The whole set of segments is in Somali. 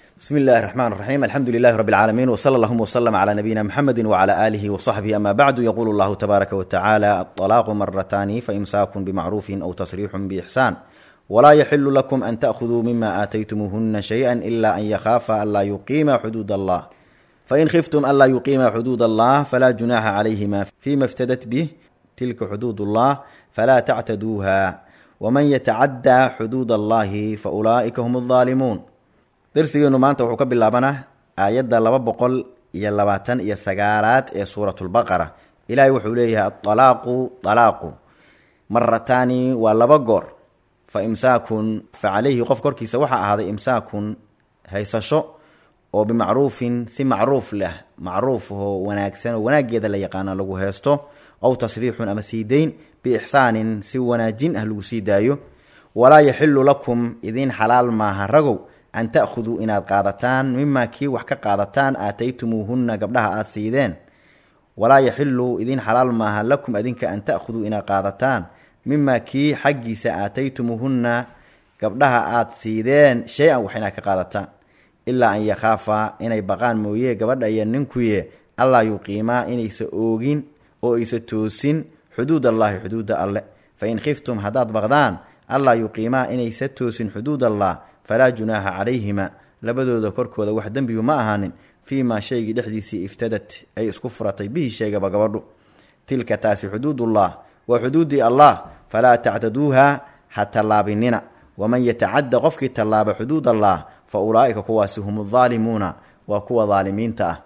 بسم الله الرحمن الرحيم الحمد لله رب العالمين وصلى اللهم وسلم على نبينا محمد وعلى آله وصحبه أما بعد يقول الله تبارك وتعالى الطلاق مرتان فإمساك بمعروف أو تصريح بإحسان ولا يحل لكم أن تأخذوا مما آتيتموهن شيئا إلا أن يخافا ألا يقيما حدود الله فإن خفتم ألا يقيما حدود الله فلا جناح عليهما فيما افتدت به تلك حدود الله فلا تعتدوها ومن يتعدى حدود الله فأولئك هم الظالمون darsigeenu maanta wuxuu ka bilaabanaa aayadda laba boqol iyo labaatan iyo sagaalaad ee suuratulbaqara ilaahay wuxuu leeyahay aalaaqu alaaqu marataani waa laba goor fa imsaakun fa calayhi qof korkiisa waxaa ahaaday imsaakun haysasho oo bimacruufin si macruuf leh macruuf oo wanaagsan oo wanaageeda la yaqaano lagu heesto ow tasriixun ama sii dayn biixsaanin si wanaajin ah lagu sii daayo walaa yaxilu lakum idiin xalaal maaha ragow an ta'khuduu inaad qaadataan mimaa kii wax ka qaadataan aataytumuuhunna gabdhaha aada siideen walaa yaxilu idiin xalaal maaha lakum adinka an ta'khuduu inaad qaadataan mimaa kii xaggiisa aataytumuuhunna gabdhaha aada siideen shay-an wax inaad ka qaadataan ilaa an yakhaafaa inay baqaan mooye gabadha iyo ninkuye allaa yuqiimaa inaysa oogin oo aysa toosin xuduud allaahi xuduuda alle fa in khiftum haddaad baqdaan allaa yuqiimaa inaysa toosin xuduud allah falaa junaaxa calayhima labadooda korkooda wax dembigu ma ahaanin fii maa shaygii dhexdiisii iftadat ay isku furatay bihi sheegaba gabadhu tilka taasi xuduudullah waa xuduudii allah falaa tactaduuha ha tallaabinina waman yatacadda qofkii tallaaba xuduud allah fa ulaa'ika kuwaasi hum daalimuuna waa kuwa daalimiinta ah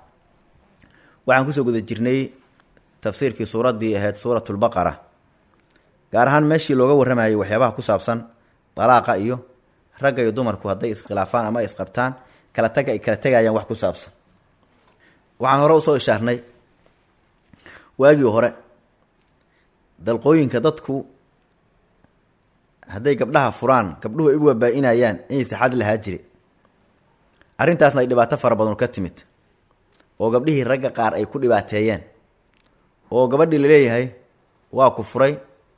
waxaan kusoo guda jirnay tafsiirkii suuraddii ahayd suuratulbaqara gaar ahaan meeshii looga warramayay waxyaabaha ku saabsan dalaaqa iyo ragga iyo dumarku hadday iskhilaafaan ama isqabtaan kala taga ay kala tegayaan wax ku saabsan waxaan hore usoo ishaarnay waagii hore dalqooyinka dadku hadday gabdhaha furaan gabdhuhu ay u wabaa-inayaan inay sixad lahaa jire arrintaasna ay dhibaato fara badan ka timid oo gabdhihii ragga qaar ay ku dhibaateeyeen oo gabadhii laleeyahay waa ku furay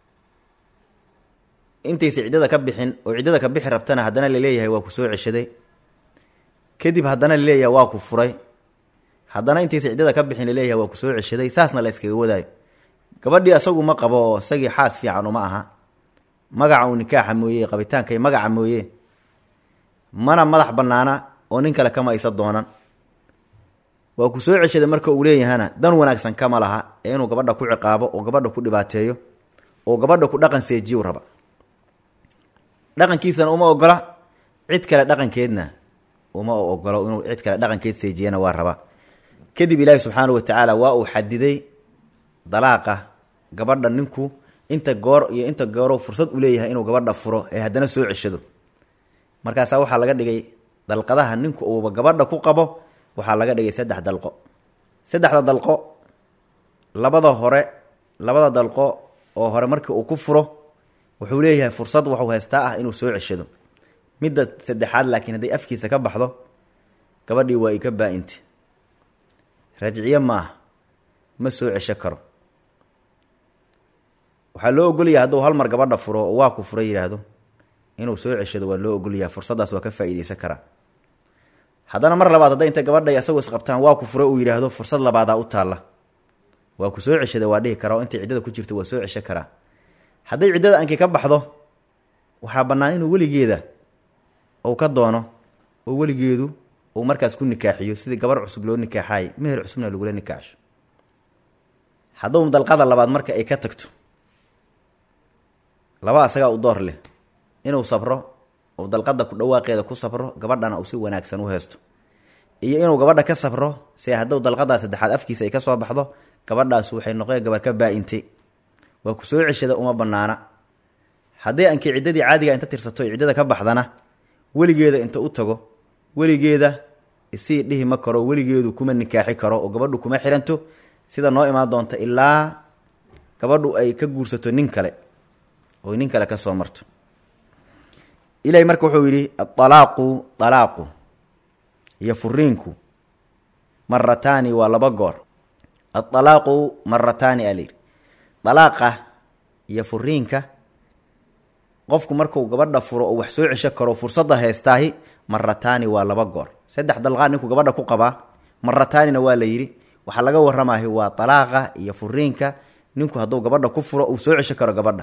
intaysa ciddada ka bixin oo ciddada ka bixi rabtana haddana laleeyahay waa ku soo ceshaday kadib haddana laleeyahay waa ku furay haddana intaysa ciddada ka bixin laleeyahay waa ku soo ceshaday saasna la iskaga wadaayo gabadhii asagu ma qabo oo isagii xaas fiican uma aha magaca uu nikaaxa mooye qabitaankay magaca mooye mana madax bannaana oo nin kale kama aysa doonan waa ku soo ceshaday marka uu leeyahana dan wanaagsan kama laha ee inuu gabadha ku ciqaabo oo gabadha ku dhibaateeyo oo gabadha ku dhaqan seejiyu raba dhaqankiisana uma ogola cid kale dhaqankeedna uma ogolo inuu cid kale dhaqankeed seejiyana waa raba kadib ilaahi subxaanahu watacaala waa uu xadiday dalaaqa gabadha ninku inta goor iyo inta gooro fursad u leeyahay inuu gabadha furo ee haddana soo ceshado markaasaa waxaa laga dhigay dalqadaha ninku uuba gabadha ku qabo waxaa laga dhigay saddex dalqo saddexda dalqo labada hore labada dalqo oo hore markii uu ku furo wuxuu leeyahay fursad waxuu haystaa ah inuu soo ceshado midda saddexaad laakiin hadday afkiisa ka baxdo gabadhii waa ika baa-inte rajciye maaha ma soo cesho karo waxaa loo ogolyahay hadduu hal mar gabadha furo oo waa ku furay yidhaahdo inuu soo ceshado waa loo ogolyahay fursaddaas waa ka faa-iideysan karaa haddana mar labaad hadday intay gabadhay asagoo isqabtaan waa ku furay uu yidhaahdo fursad labaadaa u taalla waa ku soo ceshada waa dhihi karaa oo intay ciddada ku jirto waa soo cesho karaa hadday ciddada anki ka baxdo waxaa bannaan inuu weligeeda uu ka doono oo weligeedu uu markaas ku nikaaxiyo sidii gabar cusub loo nikaaxaayay meher cusubna lagula nikaaxsho hadduu dalqada labaad marka ay ka tagto laba asagaa u door leh inuu sabro uu dalqada ku dhawaaqeeda ku sabro gabadhana uu si wanaagsan u heesto iyo inuu gabadha ka sabro se hadduu dalqadaa saddexaad afkiisa ay ka soo baxdo gabadhaas waxay noqon gabar ka baa-intay waa ku soo ceshada uma banaana hadday ankii ciddadii caadiga inta tirsato ciddada ka baxdana weligeeda inta u tago weligeeda isii dhihi ma karo weligeedu kuma nikaaxi karo oo gabadhu kuma xiranto sida noo imaan doonta ilaa gabadhu ay ka guursato nin kale oy nin kale ka soo marto ilahay marka wuxuu yidhi aalaaqu alaaqu iyo furiinku marataani waa laba goor aalaaqu marataani aa layidhi dalaaqa iyo furiinka qofku marku gabadha furo oo wax soo cesho karo fursadda heystaahi marataani waa laba goor saddex dalqaad ninku gabadha ku qabaa marataanina waa la yidhi waxaa laga waramahay waa talaaqa iyo furiinka ninku hadduu gabadha ku furo uu soo cesho karo gabadha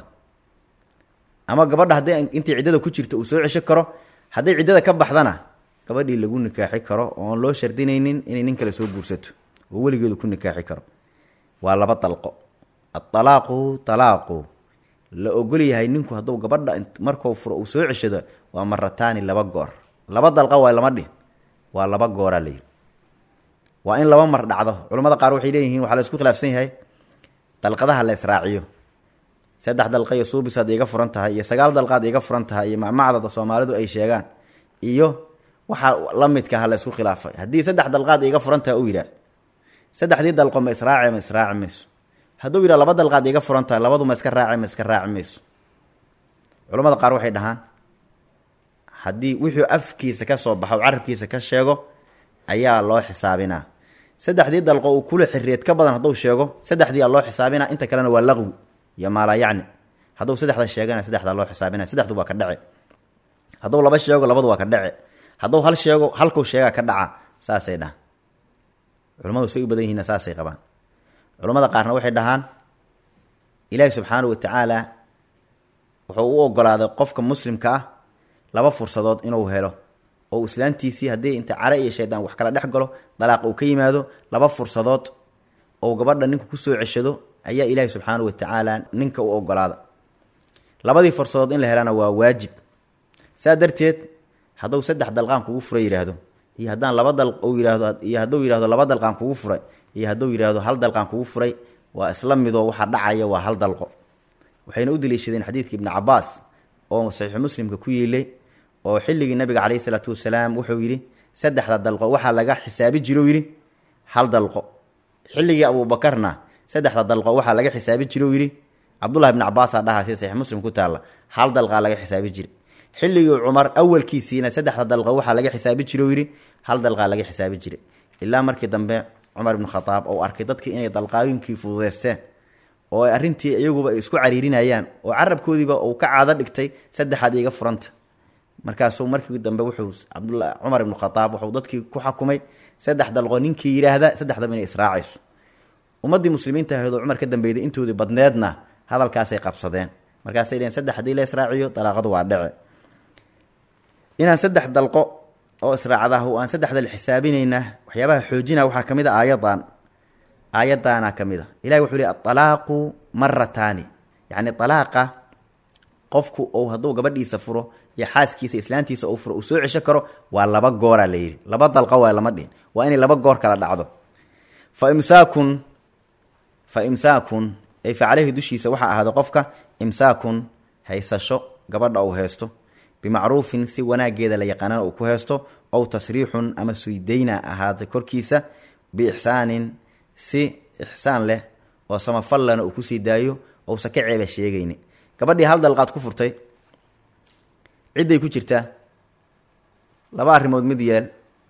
ama gabadha hadday intii ciddada ku jirto uu soo cesho karo hadday ciddada ka baxdana gabadhii lagu nikaaxi karo oon loo shardinaynin inay nin kale soo guursato oo weligeedu ku nikaaxi karo waa laba dalqo aalaaqu talaaqu la ogol yahay ninku hadduu gabadha markuu furo uu soo ceshado waa marataani laba goor laba dalqa waa lama dhihin waa laba gooraa layidhi waa in laba mar dhacdo culamada qaar waxay leeyihiin waxaa la isku khilaafsan yahay dalqadaha la israaciyo saddex dalqa iyo suubisaad iga furan tahay iyo sagaal dalqaad iga furan tahay iyo macmacdada soomaalidu ay sheegaan iyo waxaa la midka ha la isku khilaafay haddii saddex dalqaad iga furan tahay u yidhaah saddexdii dalqo ma israace ma israaci mayso hadduu yidhah laba dalqaad iga furan tahay labadu ma iska raace ma iska raaci mayso culamada qaar waxay dhahaan haddii wuxuu afkiisa ka soo baxo carabkiisa ka sheego ayaa loo xisaabinaa saddexdii dalqo uu kula xiriyeed ka badan hadduu sheego saddexdii aa loo xisaabinaa inta kalena waa laqwi iyo maalaa yacni hadduu saddexda sheegana saddexdaa loo xisaabinaya saddexdu waa ka dhace hadduu laba sheego labadu waa ka dhace hadduu hal sheego halkuu sheegaa ka dhaca saasay dhahaan culamadu say u badan yihiinna saasay qabaan culamada qaarna waxay dhahaan ilaahi subxaanahu wa tacaala wuxuu u ogolaaday qofka muslimka ah laba fursadood inuu helo oo islaantiisii haddii inta care iyo shaydaan wax kala dhex galo dalaaq uu ka yimaado laba fursadood oo gabadha ninku kusoo ceshado ayaa ilaahi subxaanahu wa tacaala ninka u ogolaada labadii fursadood in la helana waa waajib saa darteed hadduu saddex dalqaan kugu furay yidhaahdo iyo haddaan laba dal uu yidhaahdo iyo hadduu yidhahdo laba dalqaan kugu furay iyo hadduu yidhaahdo hal dalqaan kugu furay waa isla midoo waxaa dhacaya waa hal dalqo waxayna u daliishadeen xadiidka ibni cabaas oo saxiixu muslimka ku yiilay oo xilligii nabiga caleyhi isalaatu wasalaam wuxuu yidhi saddexda dalqo waxaa laga xisaabi jiro yidhi hal dalqo xilligii abuubakarna saddexda dalqo waxaa laga xisaabi jiro yidhi cabdullahi ibni cabaasaa dhahaa si saxiix muslim ku taalla hal dalqaa laga xisaabi jira xilligii cumar awalkiisiina saddexda dalqo waxaa laga xisaabi jiro yidhi hal dalqaa laga xisaabi jiray ilaa markii dambe cumar ibnu khadaab ou arkay dadkii inay dalqaayinkii fududeysteen oo arrintii iyaguba ay isku cariirinayaan oo carabkoodiiba uu ka caado dhigtay saddexaad iga furanta markaasuu markii dambe wuxuu cabdula cumar ibnu khadaab wuxuu dadkii ku xakumay saddex dalqo ninkii yidhaahda saddexdaba inay israacayso ummaddii muslimiinta ahayd oo cumar ka dambeyday intoodii badneedna hadalkaasay qabsadeen markaasay dheheen saddex haddii la israaciyo dalaaqadu waa dhece inaan saddex dalqo oo israacdaah oo aan saddexda la xisaabinaynaa waxyaabaha xoojina waxaa ka mid a aayadan aayadaana ka mid a ilahi wuxuu yihi aalaaqu marataani yacni alaaqa qofku ou hadduu gabadhiisa furo iyo xaaskiisa islaantiisa ou furo uu soo cesho karo waa laba gooraa la yidhi laba dalqo waa lama dhihin waa inay laba goor kala dhacdo fa imsaakun fa imsaakun ay fa caleyhi dushiisa waxaa ahaaday qofka imsaakun haysasho gabadha uu haysto bimacruufin si wanaageeda la yaqaanana uu ku haysto ow tasriixun ama suydayna ahaaday korkiisa biixsaanin si ixsaan leh oo samafallana uu kusii daayo ousa ka ceeba sheegayni gabadhii hal dalqaad ku furtay cidday ku jirtaa laba arrimood mid yeel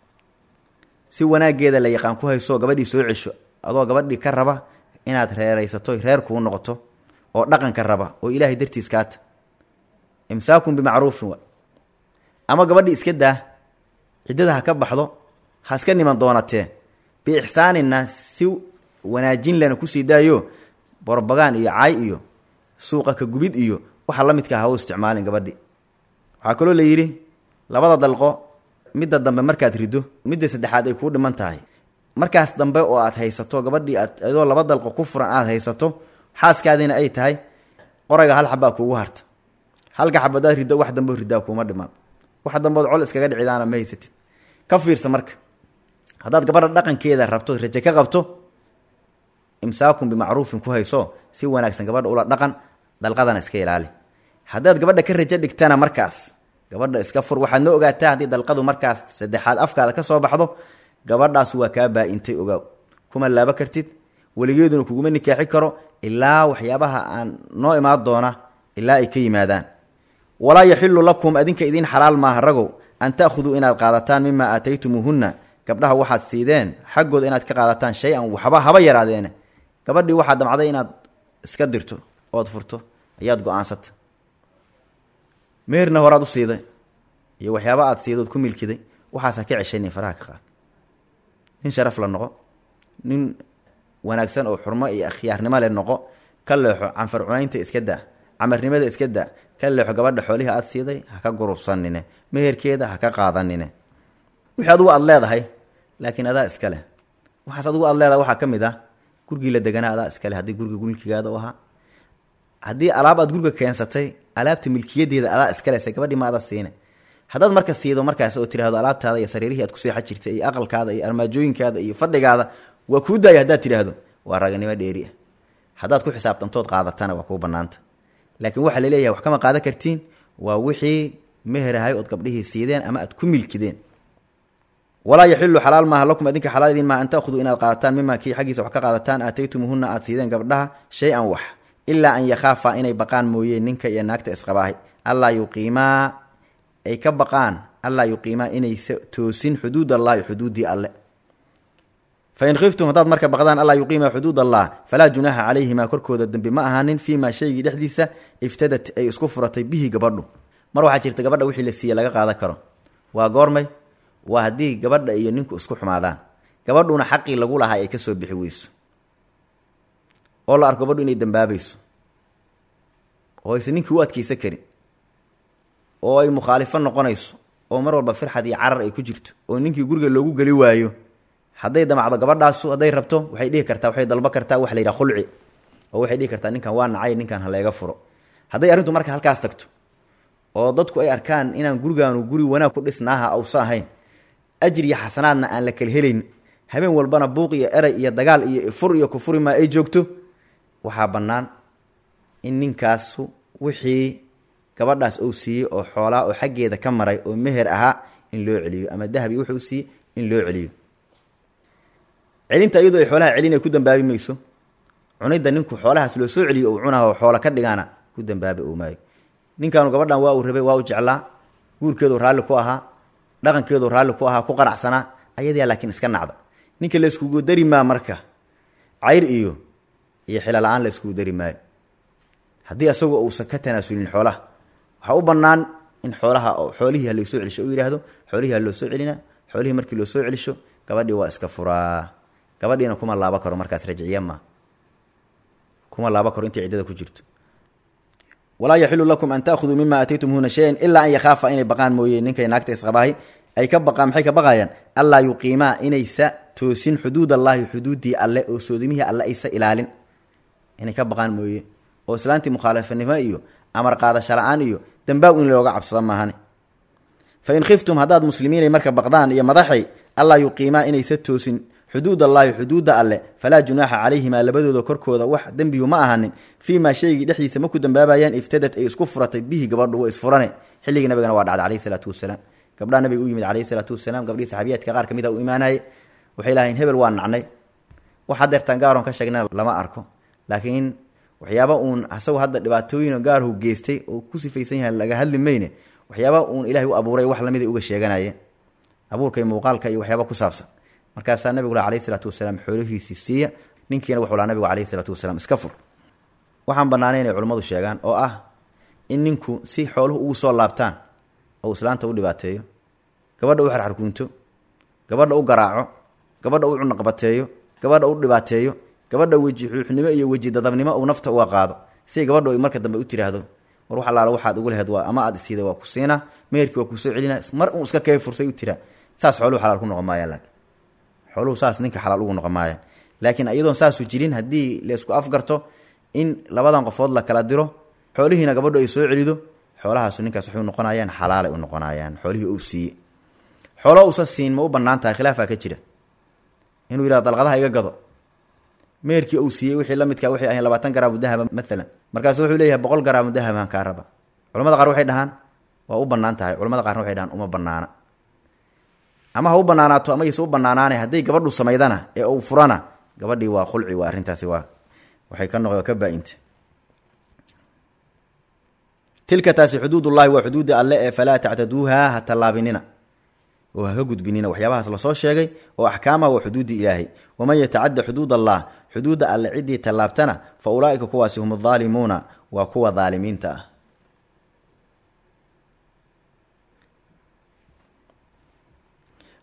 si wanaageeda la yaqaan ku hayso gabadhii soo cesho adoo gabadhii ka raba inaad reeraysato reer kuu noqoto oo dhaqanka raba oo ilaahay dartiis kaata imsaakun bimacruufin wa ama gabadhii iska daa ciddada ha ka baxdo ha iska niman doonatee biixsaanina si wanaajin lena kusii daayo borbagaan iyo caay iyo suuqa ka gubid iyo waxa la midka ha u isticmaalin gabadhi waxaa kaloo la yidhi labada dalqo midda dambe markaad rido midda saddexaad ay kuu dhiman tahay markaas dambe oo aad haysato gabadhii aad adoo laba dalqo ku furan aad haysato xaaskaadiina ay tahay qorayga hal xabaa kuugu harta halka xabadaad riddo wax dambe ridaa kuuma dhiman wax dambood col iskaga dhicidaana ma haysatid ka fiirsa marka haddaad gabadha dhaqankeeda rabto raje ka qabto imsaakun bimacruufin ku hayso si wanaagsan gabadha ula dhaqan dalqadana iska ilaali haddaad gabadha ka rajo dhigtana markaas gabadha iska fur waxaad noo ogaataa haddii dalqadu markaas saddexaad afkaada ka soo baxdo gabadhaas waa kaa baa-intay ogaaw kuma laabo kartid weligeeduna kuguma nikaaxi karo ilaa waxyaabaha aan noo imaan doona ilaa ay ka yimaadaan walaa yaxilu lakum adinka idiin xalaal maaha ragow an ta'khuduu inaad qaadataan mimaa aataytumuuhunna gabdhaha waxaad siideen xaggooda inaad ka qaadataan shay-an waxba haba yaraadeene gabadhii waxaad damcday inaad iska dirto ood furto ayaad go-aansata meerna horaad u siiday iyo waxyaaba aad siidood ku milkiday waxaasa ka ceshanin faraha ka qaad nin sharaf la noqo nin wanaagsan oo xurmo iyo akhyaarnimo le noqo ka leexo canfar cunaynta iska daa camarnimada iska daa ka leexo gabadha xoolihii aada siiday ha ka gurubsanine meherkeeda ha ka qaadanine wixii adugu aada leedahay laakiin adaa iska leh waxaas adugu aada leedahay waxaa ka mid ah gurigii la deganaa adaa iska leh haddii guriga milkigaada u ahaa haddii alaab aad guriga keensatay alaabta milkiyadeeda adaa iska lese gabadhii ma ada siine haddaad marka siido markaas oo tiraahdo alaabtaada iyo sariirihii aad ku seexan jirtay iyo aqalkaada iyo armaajooyinkaada iyo fadhigaada waa kuu daaya haddaad tidhaahdo waa raganimo dheeri ah haddaad ku xisaabtantood qaadatana waa kuu banaanta laakiin waxaa laleeyahay wax kama qaadan kartiin waa wixii meherahay ood gabdhihii siideen ama aad ku milkideen walaa yaxilu xalaal maaha lakum adinka xalaal idin maaha an takhuduu inaad qaadataan mima kii xaggiisa wax ka qaadataan aataytumuhuna aad siideen gabdhaha shay-an wax ilaa an yakhaafaa inay baqaan mooyeen ninka iyo naagta isqabaahay allaa yuqiimaa ay ka baqaan allaa yuqiimaa inaysa toosin xuduud allahi xuduuddii alle fain khiftum haddaad marka baqdaan allaa yuqiima xuduud allah falaa junaaxa calayhimaa korkooda dembi ma ahaanin fii maa shaygii dhexdiisa iftadat ay isku furatay bihi gabadhu mar waxaa jirta gabadha wixii la siiye laga qaadan karo waa goormay waa haddii gabadha iyo ninku isku xumaadaan gabadhuna xaqii lagu lahaa ay kasoo bixi weyso oo la arko gabadhu inay dambaabayso oo aysan ninkii u adkeysan karin oo ay mukhaalifo noqonayso oo mar walba firxad iyo carar ay ku jirto oo ninkii guriga loogu geli waayo hadday damacdo gabadhaasu hadday rabto waxay dhihi kartaa waxay dalbo kartaa wax la yidhaha khulci oo waxay dhihi kartaa ninkan waa nacay ninkan haleega furo hadday arrintu marka halkaas tagto oo dadku ay arkaan inaan gurigaanu guri wanaag ku dhisnaaha ausa ahayn ajir iyo xasanaadna aan la kala helayn habeen walbana buuq iyo eray iyo dagaal iyo fur iyo kufuri maa ay joogto waxaa bannaan in ninkaasu wixii gabadhaas uu siiyey oo xoolaa oo xaggeeda ka maray oo meher ahaa in loo celiyo ama dahabi wuxuu siiyey in loo celiyo celinta iyadoo ay xoolaha celin ay ku dambaabi mayso cunidda ninku xoolahaas loo soo celiyo uu cunaha oo xoola ka dhigaana ku dambaabi uu maayo ninkaanu gabadhan waa uu rabay waa u jeclaa guurkeedu raalli ku ahaa dhaqankeedu raalli ku ahaa ku qanacsanaa ayadaa laakiin iska nacda ninka la iskugu dari maa marka cayr iyo iyo xila la-aan la iskugu dari maayo haddii asagoo uusan ka tanaasulin xoolaha waxaa u bannaan in xoolaha xoolihii ha laysoo celisho u yidhaahdo xoolihii ha loo soo celina xoolihii markii loo soo celisho gabadhii waa iska furaa gabadhiina kuma laaba karo markaas rajciya maa kuma laaba karo intay ciddada ku jirto walaa yaxilu lakum an taahuduu mima aataytumuhuna shayan ilaa an yakhaafa inay baqaan mooye ninkay naagta isqabaahay ay ka baqaan maxay ka baqayaan allaa yuqiimaa inaysa toosin xuduud allaahi xuduuddii alle oo soodimihii alle aysa ilaalin inay ka baqaan mooye oo islaantii mukhaalafanimo iyo amar qaadasho la-aan iyo dambaaw in looga cabsada maahane fa in khiftum haddaad muslimiinay marka baqdaan iyo madaxay allaa yuqiimaa inaysa toosin xuduud allaahi xuduudda alle falaa junaaxa calayhimaa labadooda korkooda wax dembiyu ma ahanin fii maa shaygii dhexdiisa ma ku dambaabayaan iftadat ay isku furatay bihi gabadhu wa isfurane xilligii nabigana waa dhacday calayhi salaatu wasalaam gabdhaha nabiga u yimid calayhi salaatu wasalaam gabdhihii saxaabiyaadka qaar ka mid a u imaanayay waxay lahayn hebel waa nacnay wax hadeertaan gaaron ka sheegna lama arko laakiin waxyaaba uun asagoo hadda dhibaatooyin gaarhu geystay oo ku sifaysan yahay laga hadli mayne waxyaaba uun ilahay u abuuray wax lamid ay uga sheeganayeen abuurka iyo muuqaalka iyo waxyaaba ku saabsan markaasaa nabigu la alayhi salaatu wasalaam xoolihiisii siiya ninkiina wuxuu laha nabigu alayhi salaatu wasalaam iska fur waxaan bannaanay inay culimmadu sheegaan oo ah in ninku si xooluhu ugu soo laabtaan oo islaanta u dhibaateeyo gabadha u xarxarkuunto gabadha u garaaco gabadha u cunaqabateeyo gabadha u dhibaateeyo gabadha weji xuuxnimo iyo weji dadabnimo uu nafta uga qaado si gabadhu ay marka dambe u tiraahdo war wax allaala waxaad ugu laheyd waa ama aad isiiday waa ku siinaa meherkii waa kusoo celina mar uu iska kee fursay u tiraa saas xooluhu xalaal ku noqon maayaan laakiin xooluhu saas ninka xalaal ugu noqon maayaan laakiin iyadoon saasu jirin haddii laysku afgarto in labadan qofood la kala diro xoolihiina gabadhu ay soo celido xoolahaasu ninkaas waxay u noqonayaan xalaalay u noqonayaan xoolihii uu siiye xoolo uusa siin ma u bannaan tahay khilaafaa ka jira inuu yidhahdo dalqadaha iga gado meherkii uu siiyey wixii la midkaa waxay ahayn labaatan garaamu dahaba maalan markaasu wuxuu leeyahay boqol garaamu dahabaan kaa raba culamada qaar waxay dhahaan waa u bannaan tahay culamada qaarna waxay dhahaan uma bannaana ama ha u banaanaato ama yse u banaanaane hadday gabadhu samaydana ee uu furana gabadhii waa khulci waa arrintaasi waa waxay ka noqdo ka baa-inta tilka taasi xuduudullahi waa xuduudda alle ee falaa tactaduuha ha tallaabinina oo haka gudbinina waxyaabahaas lasoo sheegay oo axkaamah waa xuduuddii ilaahay waman yatacadda xuduud allah xuduudda alle ciddii tallaabtana fa ulaa'ika kuwaasi hum adaalimuuna waa kuwa daalimiinta ah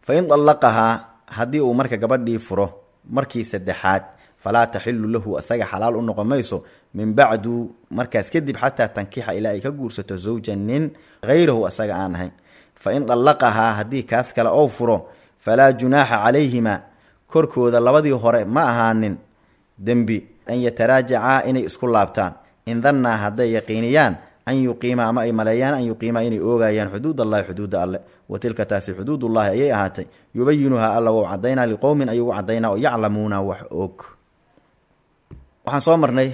fa in dallaqahaa haddii uu marka gabadhii furo markii saddexaad falaa taxilu lahu asaga xalaal u noqon mayso min bacdu markaas kadib xataa tankixa ilaa ay ka guursato zawjan nin hayrahu asaga aan ahayn fa in dallaqahaa haddii kaas kale ou furo falaa junaaxa calayhima korkooda labadii hore ma ahaanin dembi an yataraajacaa inay isku laabtaan in dannaa hadday yaqiiniyaan an yuqiima ama ay maleeyaan an yuqiima inay oogayaan xuduud allahi xuduudda alle wa tilka taasi xuduudullahi ayay ahaatay yubayinuhaa alla wou cadaynaa liqowmin ayuu cadaynaa oo yaclamuuna wax og waxaan soo marnay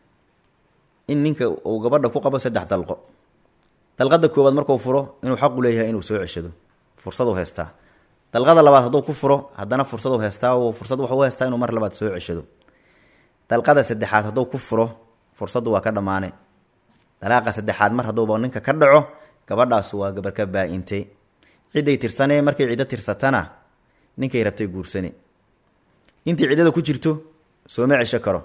in ninka uu gabadha ku qabo saddex dalqo dalqada koowaad markuu furo inuu xaqu leeyahay inuu soo ceshado fursadu haystaa dalqada labaad hadduu ku furo haddana fursadu haystaa fursad waxu haystaa inuu mar labaad soo ceshado dalqada saddexaad hadduu ku furo fursaddu waa ka dhammaane dalaaqa saddexaad mar hadduuba ninka ka dhaco gabadhaasu waa gabar ka baa-intay cidday tirsanee markay ciddo tirsatana ninkay rabtay guursane intii ciddada ku jirto sooma cesho karo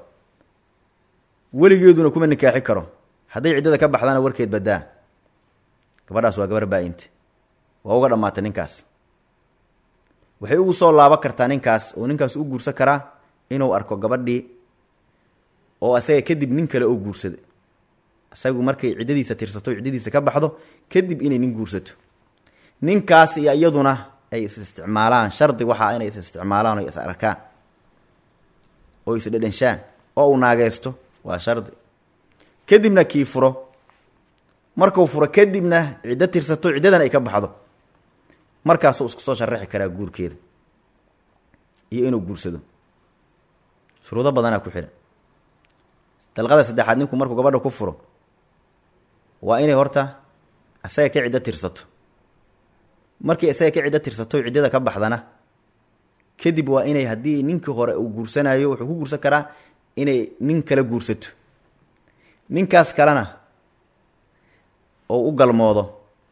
weligeeduna kuma nikaaxi karo hadday ciddada ka baxdana warkeed badaa gabadhaas waa gabar baa-inte waa uga dhammaatay ninkaas waxay ugu soo laabo kartaa ninkaas oo ninkaas u guursan karaa inuu arko gabadhii oo asaga kadib nin kale oo guursada isagu markay ciddadiisa tirsato ciddadiisa ka baxdo kadib inay nin guursato ninkaas iyo iyaduna ay is isticmaalaan shardi waxaa inay is isticmaalaan o is arkaan oo is dhedhenshaan oo uu naageysto waa shardi kadibna kii furo markuu furo kadibna ciddo tirsato ciddadan ay ka baxdo markaasuu isku soo sharaxi karaa guurkeeda iyo inuu guursado shuruudo badanaa ku xidhan dalqada saddexaad ninku markuu gabadha ku furo waa inay horta asaga ka ciddo tirsato markii isaga ka ciddo tirsato ciddada ka baxdana kadib waa inay haddii ninkii hore uu guursanayo wuxuu ku guursan karaa inay nin kala guursato ninkaas kalena oo u galmoodo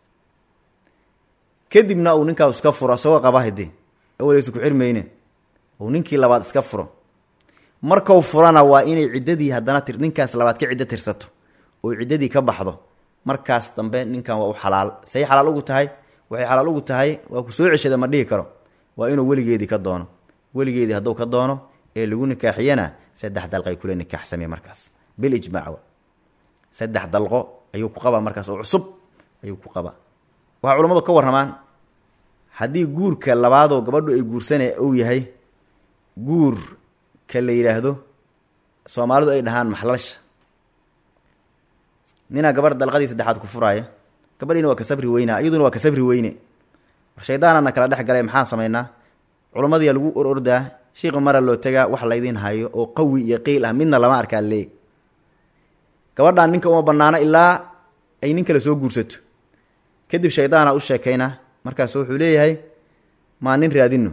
kadibna uu ninkaas iska furo isagoo qaba hade awaleysa ku xirmayne uu ninkii labaad iska furo markau furana waa inay ciddadii haddana tir ninkaas labaad ka ciddo tirsato oo ciddadii ka baxdo markaas dambe ninkan waa u xalaal say xalaal ugu tahay waxay xalaal ugu tahay waa ku soo ceshada ma dhihi karo waa inuu weligeedii ka doono weligeedii hadduu ka doono ee lagu nikaaxiyana saddex dalqay kula nikaaxsamey markaas bil ijmaac saddex dalqo ayuu ku qabaa markaas oo cusub ayuu ku qabaa waxaa culammadu ka warramaan haddii guurka labaadoo gabadhu ay guursane uu yahay guur ka la yidhaahdo soomaalidu ay dhahaan maxlalsha ninaa gabarh dalqadii saddexaad ku furaaya gabadhiina waa ka sabri weynaa iyaduna waa ka sabri weyne war shaydaanana kala dhex galay maxaan samaynaa culammadiyaa lagu or ordaa shiiqa mara loo tagaa wax laydiin hayo oo qawi iyo qiil ah midna lama arkaa leey gabadhaan ninka uma banaano ilaa ay nin kale soo guursato kadib shaydaana u sheekayna markaas wuxuu leeyahay maa nin raadino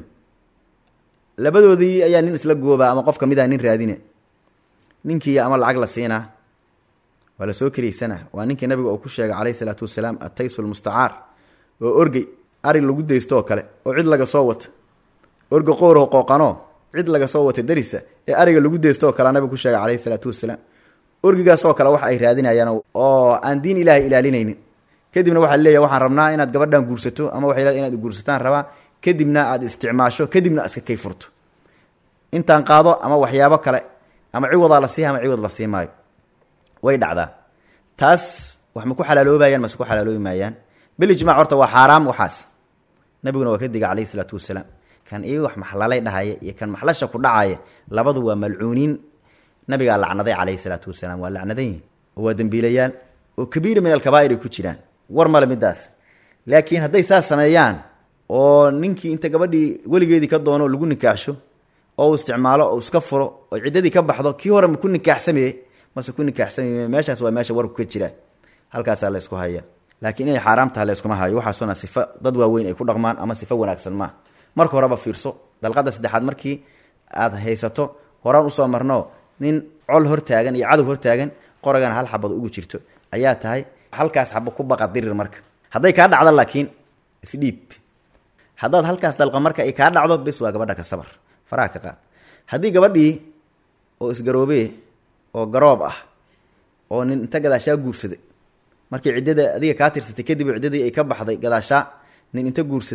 labadoodii ayaa nin isla goobaa ama qof kamid a nin raadine ninkii ama lacag la siinaa waa la soo keliysana waa ninkii nabiga uu ku sheegay calayhi salaatu wasalaam ataysu lmustacaar oo orgey ari lagu daysto oo kale oo cid laga soo wata orga qoorho qooqanoo cid laga soo wata darisa ee ariga lagu daysto oo kale nabiga ku sheegay calayhi salaatu wasalaam orgigaasoo kale wax ay raadinayaan oo aan diin ilaahay ilaalinaynin kadibna waxaa leeyahy waxaan rabnaa inaad gabadhan guursato ama waxay leedahay inaad guursataan rabaa kadibna aad isticmaasho kadibna iska kay furto intaan qaado ama waxyaabo kale ama ciwadaa la siiha ama ciwad la sii maayo way dhacdaa taas wax ma ku xalaaloobayaan mase ku xalaaloobi maayaan bil ijmac horta waa xaaraam waxaas nabiguna waa ka diga calayhi isalaatu wasalaam kan ii wax maxlalay dhahaya iyo kan maxlasha ku dhacaya labadu waa malcuuniin nabigaa lacnaday calayhi salaatu wasalaam waa lacnadan yihin oo waa dembiilayaal oo kabiira min alkabaa'ir ay ku jiraan war male midaas laakiin hadday saas sameeyaan oo ninkii inta gabadhii weligeedii ka doono lagu nikaaxsho oo uu isticmaalo oo iska furo oo ciddadii ka baxdo kii hore ma ku nikaaxsameye mase ku nikaaxsameye meeshaas waa meesha warku ka jira halkaasaa la ysku haya laakiin inay xaaraam tahay la yskuma hayo waxaasuna sifo dad waaweyn ay ku dhaqmaan ama sifo wanaagsan maaha marka horeba fiirso dalqada saddexaad markii aad haysato horaan usoo marno nin col hortaagan iyo cadow hortaagan qoragana hal xabad ugu jirto ayaa tahay halkaas xaba ku baqa dirir marka hadday kaa dhacdo laakiin isdhiib haddaad halkaas dalqa marka ay kaa dhacdo bis waa gabadha ka sabar faraha ka qaad haddii gabadhii oo isgaroobee oo garoob ah oo nin inta gadaashaa guursaday markii ciddada adiga kaa tirsatay kadib ciddadii ay ka baxday gadaashaa nin inta guursaday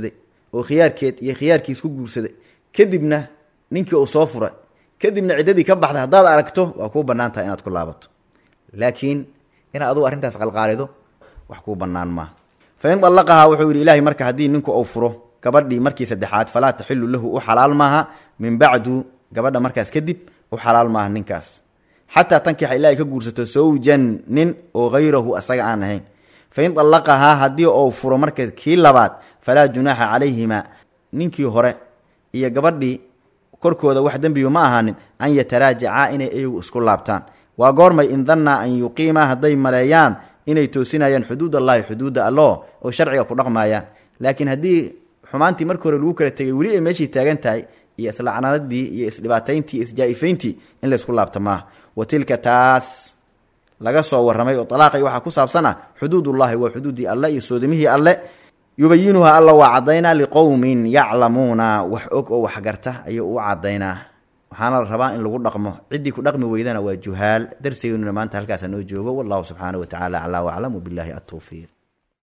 oo khiyaarkeed iyo khiyaarkiis ku guursaday kadibna ninkii uu soo furay kadibna ciddadii ka baxday haddaad aragto waa kuu bannaan tahay inaad ku laabato laakiin inaad adugu arrintaas qalqaalido wax kuu bannaan maaha fa in dallaqahaa wuxuu yidhi ilaahay marka haddii ninku uu furo gabadhii markii saddexaad falaa taxilu lahu u xalaal maaha min bacdu gabadha markaas kadib u xalaal maaha ninkaas xataa tankixa ilaahay ka guursato sawjan nin oo hayrahu asaga aan ahayn fa in dallaqahaa haddii uu furo marka kii labaad falaa junaaxa calayhima ninkii hore iyo gabadhii korkooda wax dembiba ma ahaanin an yataraajacaa inay iyagu isku laabtaan waa goormay in dannaa an yuqiima hadday maleeyaan inay toosinayaan xuduud allahi xuduudda allo oo sharciga ku dhaqmaayaan laakiin haddii xumaantii markii hore lagu kala tegay weli ay meeshii taagan tahay iyo islacnadadii iyo isdhibaatayntii iyo isjaa-ifayntii in laysku laabto maaha wa tilka taas laga soo warramay oo alaaqay waxaa ku saabsan ah xuduudullahi waa xuduuddii alle iyo soodimihii alle yubayinuha alla waa caddaynaa liqowmin yaclamuuna wax og oo waxgarta ayuu u caddaynaa waxaana la rabaa in lagu dhaqmo ciddii ku dhaqmi weydana waa juhaal darsigeynuna maanta halkaasa noo joogo wallahu subxaana wa tacala aclaa waclam wabillahi atowfiiq